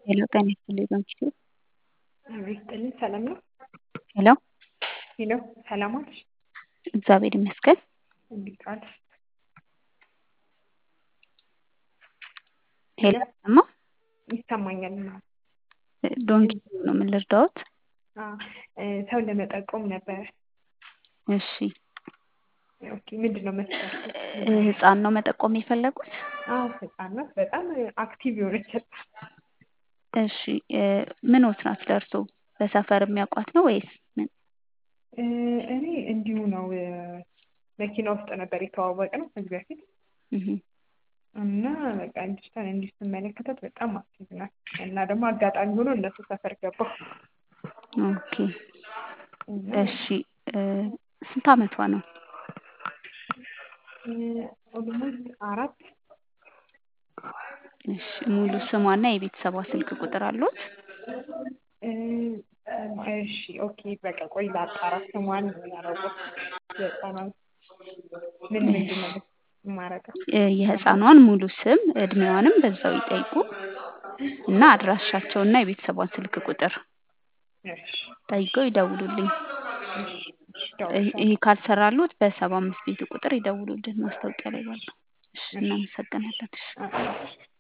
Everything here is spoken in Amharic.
ሄሎ ጤና ይስጥልኝ በምሽቱ ይስጥልኝ ሰላም ነው? ሄሎ ሄሎ ሰላም ዋልሽ? እግዚአብሔር ይመስገን። እንዴት ዋልሽ? ሄሎ እማ ይሰማኛል። ዶንኪ ነው ምን ልርዳዎት? ሰው ለመጠቆም ነበረ። እሺ ኦኬ ምንድን ነው መስፈርቱ? ህፃን ነው መጠቆም የፈለጉት? አዎ ህፃን ናት። በጣም አክቲቭ የሆነች ህፃን። እሺ ምኖት ናት ለእርሶ? በሰፈር የሚያውቋት ነው ወይስ ምን? እኔ እንዲሁ ነው መኪና ውስጥ ነበር የተዋወቅነው ከዚህ በፊት እህ እና በቃ ልጅቷን እንዲህ ስመለከታት በጣም አክቲቭ ናት እና ደግሞ አጋጣሚ ሆኖ እነሱ ሰፈር ገባሁ። ኦኬ እሺ ስንት አመቷ ነው? ኦልሞስት አራት እሺ ሙሉ ስሟና የቤተሰቧ ስልክ ቁጥር አለዎት? እሺ ኦኬ በቃ ቆይ ላጣራ ስሟን ያላወቅኩት የህፃኗን ምን ምንድን ነው የማደርገው? የህፃኗን ሙሉ ስም እድሜዋንም በዛው ይጠይቁ እና አድራሻቸውና የቤተሰቧን ስልክ ቁጥር እሺ ጠይቀው ይደውሉልኝ። እሺ እደውልልሻለሁ። ይሄ ካልሰራልዎት በሰባ አምስት ቤቱ ቁጥር ይደውሉልን ማስታወቂያ ላይ ባለው። እሺ እናመሰግናለን። እሺ አዎ